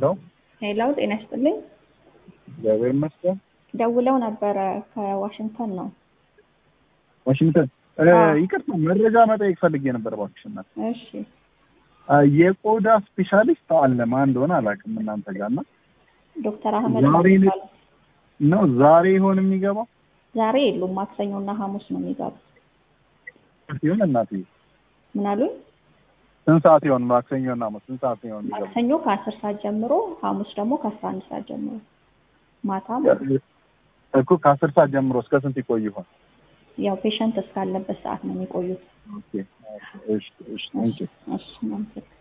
ሄሎ ጤና ይስጥልኝ። እግዚአብሔር ይመስገን። ደውለው ነበረ ከዋሽንግተን ነው። ዋሽንግተን እ አዎ። ይቅርታ መረጃ መጠየቅ ፈልጌ ነበር እባክሽ እናት። እሺ አ፣ የቆዳ ስፔሻሊስት አለ ማን እንደሆነ አላውቅም እናንተ ጋር እና ዶክተር አህመድ ዛሬ ነው ነው- የሚባሉት። ነው ዛሬ ይሆን የሚገባው ዛሬ የሉም፣ ማክሰኞና ሐሙስ ነው የሚገቡት። ሲሆን እናት ምን አሉኝ? ስንት ሰዓት ይሆን ማክሰኞና ሐሙስ ስንት ሰዓት ይሆን የሚገባው ማክሰኞ ከአስር ሰዓት ጀምሮ፣ ሐሙስ ደግሞ ከአስራ አንድ ሰዓት ጀምሮ ማታ ማለት ነው። እኮ ከአስር ሰዓት ጀምሮ እስከ ስንት ይቆይ ይሆን ያው ፔሸንት እስካለበት ሰዓት ነው የሚቆዩት። ኦኬ እሺ እሺ ቴንኪው እሺ እናመሰግናለን።